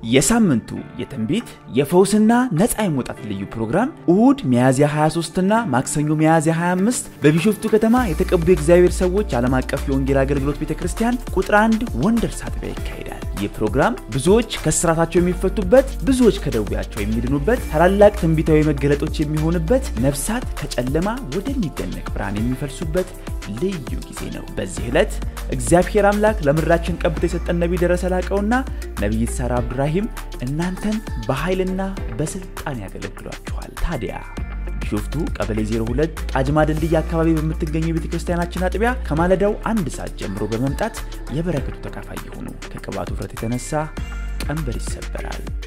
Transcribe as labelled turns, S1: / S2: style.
S1: የሳምንቱ የትንቢት የፈውስና ነፃ የመውጣት ልዩ ፕሮግራም እሁድ ሚያዝያ 23 እና ማክሰኞ ሚያዝያ 25 በቢሾፍቱ ከተማ የተቀቡ የእግዚአብሔር ሰዎች ዓለም አቀፍ የወንጌል አገልግሎት ቤተ ክርስቲያን ቁጥር አንድ ወንደርስ አጥቢያ ይካሄዳል። ይህ ፕሮግራም ብዙዎች ከስራታቸው የሚፈቱበት፣ ብዙዎች ከደዌያቸው የሚድኑበት፣ ታላላቅ ትንቢታዊ መገለጦች የሚሆንበት፣ ነፍሳት ከጨለማ ወደሚደነቅ ብርሃን የሚፈልሱበት ልዩ ጊዜ ነው። በዚህ ዕለት እግዚአብሔር አምላክ ለምድራችን ቀብቶ የሰጠን ነቢይ ደረሰ ላቀውና ነቢይት ሳራ አብዱራሂም እናንተን በኃይልና በስልጣን ያገለግሏችኋል። ታዲያ ቢሾፍቱ ቀበሌ 02 ጣጅማ ድልድይ አካባቢ በምትገኘው የቤተ ክርስቲያናችን አጥቢያ ከማለዳው አንድ ሰዓት ጀምሮ በመምጣት የበረከቱ ተካፋይ የሆኑ ከቅባቱ ውፍረት የተነሳ ቀንበር ይሰበራል።